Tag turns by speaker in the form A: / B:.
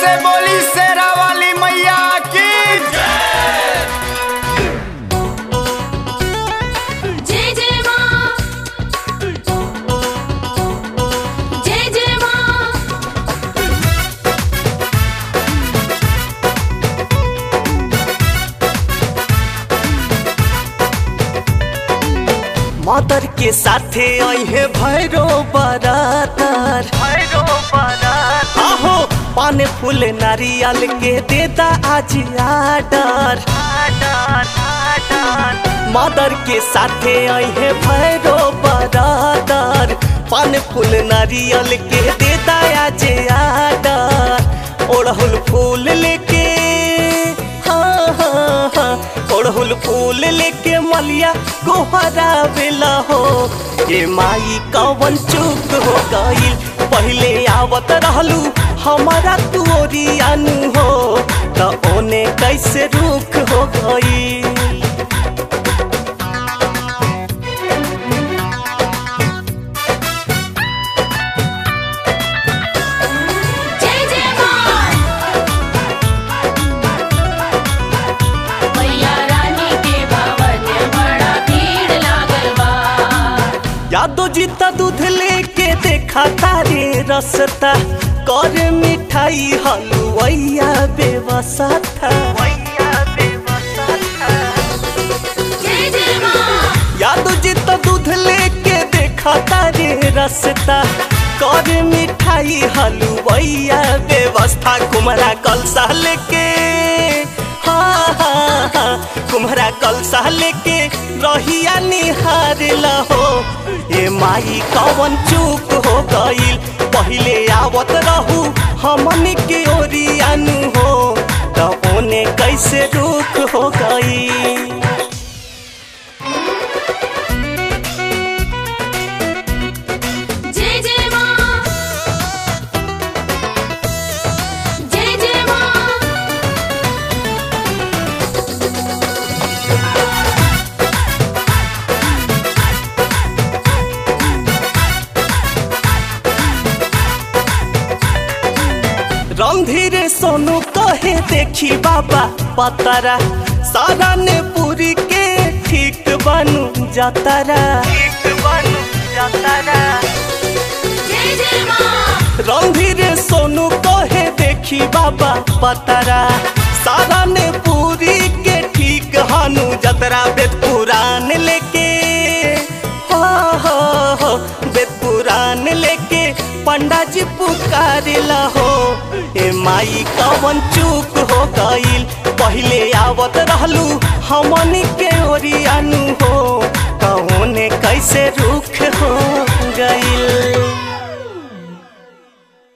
A: से बोली शेरा वाली मैया की
B: जय जय माँ जय जय माँ
C: मदर के साथे अहे भैरो बरातर भैरो बरातर आहो पान फूल नारियल के देता आज आडर मदर के साथे अहे भैरो बरातर पान फूल नारियल के देता आज आडर ओढ़ुल फूल लेके हाँ हाँ हाँ ओढ़ुल फूल लेके मलिया गोहरा बेला हो ये माई कवन चूक हो गईल पहले आवत रहलू हमारा तुरी अनु हो त ओने कैसे रुख हो गईल
B: जय जय माँ मैया रानी के भवन बड़ा भीड़ लागल बा
C: यादो जीता दूध लेके देखा तारे रसता कर मिठाई हलुवैया बेवसा था
B: जय जय माँ
C: यादो जीता दूध लेके देखा तारे रसता कर मिठाई हलुवैया व्यवस्था कुमरा कलसा लेके हाँ हाँ हाँ कुम्हरा कलसा लेके रहिया निहारला हो ए माई कवन चूक हो गईल पहिले आवत रहू हमन के ओरियानु हो त ओने कैसे रुक हो गई
B: जय जय माँ जय जय माँ
C: रंधीर सोनू कहे देखी बाबा पतारा सारा ने पूरी के ठीक बनू जातारा ठीक बनू जातारा
B: जय जय माँ
C: रंधीर सोनू कहे देखी बाबा पतारा सारा ने पूरी के ठीक हनु जतरा बेद पुराण लेके हो हो हो बेद पुराण लेके पंडा जी पुकारिला हो ए माई कवन चूक हो गईल पहिले आवत रहलू हमनी के ओरियानु हो कौने कैसे रुख